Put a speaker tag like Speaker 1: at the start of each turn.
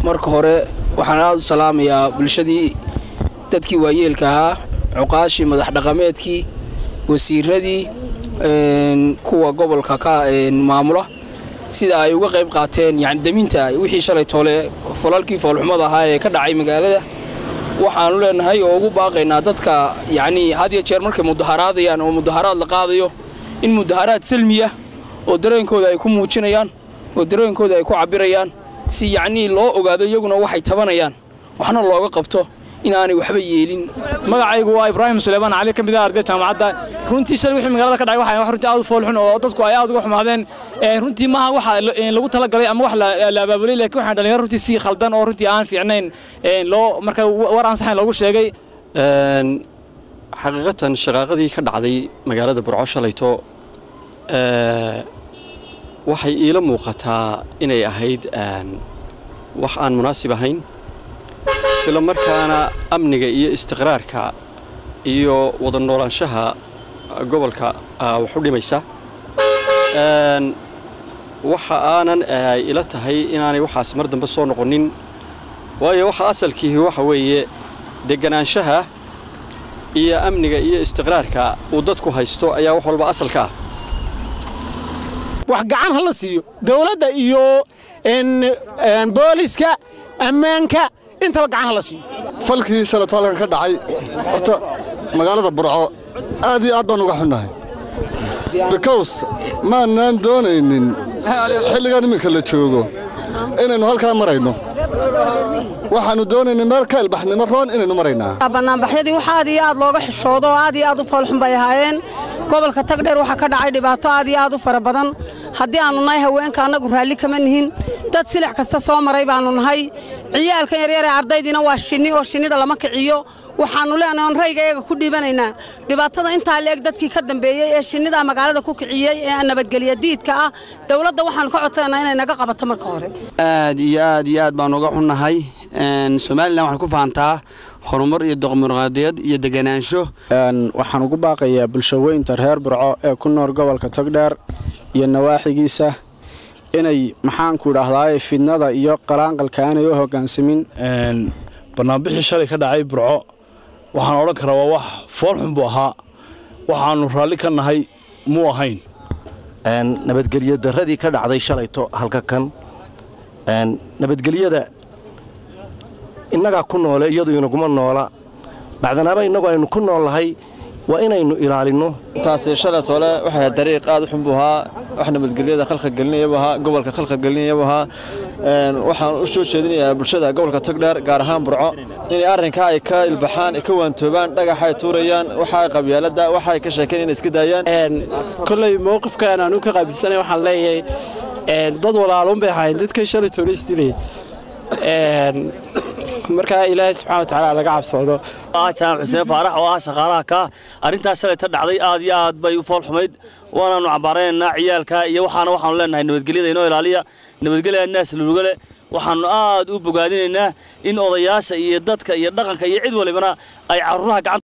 Speaker 1: marka hore waxaan aada u salaamayaa bulshadii dadkii waayeelka ahaa cuqaashii madax dhaqameedkii wasiiradii kuwa gobolka ka maamula sida ay uga qayb qaateen yani deminta wixii shalay toole falalkii foolxumada ahaa ee ka dhacay magaalada waxaanu leenahay oo ugu baaqaynaa dadka yacnii had iyo jeer markay mudaharaadayaan oo mudaharaad la qaadayo in mudaharaad salmiya oo dareenkooda ay ku muujinayaan oo dareenkooda ay ku cabbirayaan si yacnii loo ogaado iyaguna waxay tabanayaan waxna looga qabto inaanay waxba yeelin
Speaker 2: magacaygu waa ibraahim suleymaan cali ka mid ah ardayda jaamacadda runtii shalay wixii magaalada ka dhacay waxay wax runtii aad u foolxun oo dadku ay aad uga xumaadeen runtii maaha waxa lagu talagalay ama wax la abaabulay laakiin waxaan dhalinyaro runtii si khaldan oo runtii aan fiicnayn loo marka war aan saxayn loogu sheegay
Speaker 3: xaqiiqatan shaqaaqadii ka dhacday magaalada burco shalayto waxay iila muuqataa inay ahayd wax aan munaasib ahayn isla markaana amniga iyo istiqraarka iyo wada noolaanshaha gobolka wax u dhimaysa waxa aanan ila tahay inaanay waxaas mar dambe soo noqonin waayo waxa asalkiihi waxa weeye deganaanshaha iyo amniga iyo istiqraarka uu dadku haysto ayaa wax walba asalka ah
Speaker 4: wax gacan ha la siiyo dawladda iyo booliska ammaanka intaba gacan ha la siiyo
Speaker 5: falkii shalayto halkan ka dhacay horta magaalada burco aad iyo aad baan uga xunnahay bikows maannaan doonaynin xilligan iminka la joogo inaynu halkaa marayno waxaannu doonaynay meel ka ilbaxnimo roon inaynu maraynaa
Speaker 6: bannaanbaxyadii wax aad iyo aad looga xishoodo oo aad iyo aad u foolxun bay ahaayeen gobolka tagdheer waxaa ka dhacay dhibaato aad iyo aad u fara badan haddii aannu nahay haweenka annagu raalli kama nihin dad silix kasta soo maray baannu nahay ciyaalkan yaryaree ardaydiina waa shinni oo shinnida lama kiciyo waxaannu leenahay on rayga iyaga ku dhiibanaynaa dhibaatada intaa leeg dadkii ka dambeeyey ee shinnida magaalada ku kiciyey ee nabadgelya diidka ah dawladda waxaannu ka codsanaynaa inay naga qabato marka hore
Speaker 7: aad iyo aad iyo aad baan uga xunnahay somalilan waxay ku fahantaa horumar iyo doqmuruqaadiyad iyo deganaansho
Speaker 8: waxaan ugu baaqayaa bulshaweynta reer burco ee ku nool gobolka togdheer iyo nawaaxigiisa inay maxaanku idhaahdaaye fidnada iyo qalaanqalka aanay u hoggaansamin
Speaker 2: bannaanbixii shalay ka dhacay burco waxaan odhan karaa waa wax foolxun buu ahaa waxaannu raalli ka nahay muu ahayn
Speaker 9: nabadgelyo darradii ka dhacday shalayto halka kan nabadgelyada innagaa ku noole iyadu inaguma noola bacdanaaba innagu aynu ku nool lahay waa inaynu ilaalinno
Speaker 3: taasi shalaytoole waxay dariiq aad u xun buu ahaa wax nabadgelyada khalqa gelinaya buu ahaa gobolka khalqa gelinaya buu ahaa waxaan u soo jeedinayaa bulshada gobolka togdheer gaar ahaan burco inay arrinkaa ay ka ilbaxaan ay ka waantoobaan dhagaxa ay tuurayaan waxa ay qabyaaladda waxa ay ka sheekeen inay iska daayaan
Speaker 8: kolley mowqifkan aanu ka qaabilsanay waxaan leeyahay dad walaalun bay ahaayeen dadkay shalay toole isdilayd markaa ilaahay subxana watacaala laga cabsoodo
Speaker 10: jaamac xuseen faarax oo ah shaqaalaha ka arrintaas shalay ta dhacday aad iyo aad bay u fool xumayd waanaannu cambaaraynaynaa ciyaalka iyo waxaana waxaanu leenahay nabadgelyada inoo ilaaliya nabadgelya naas lulugale waxaannu aad u bogaadinaynaa in odayaasha iyo dadka iyo dhaqanka iyo cid walibana ay carruuraha gacanta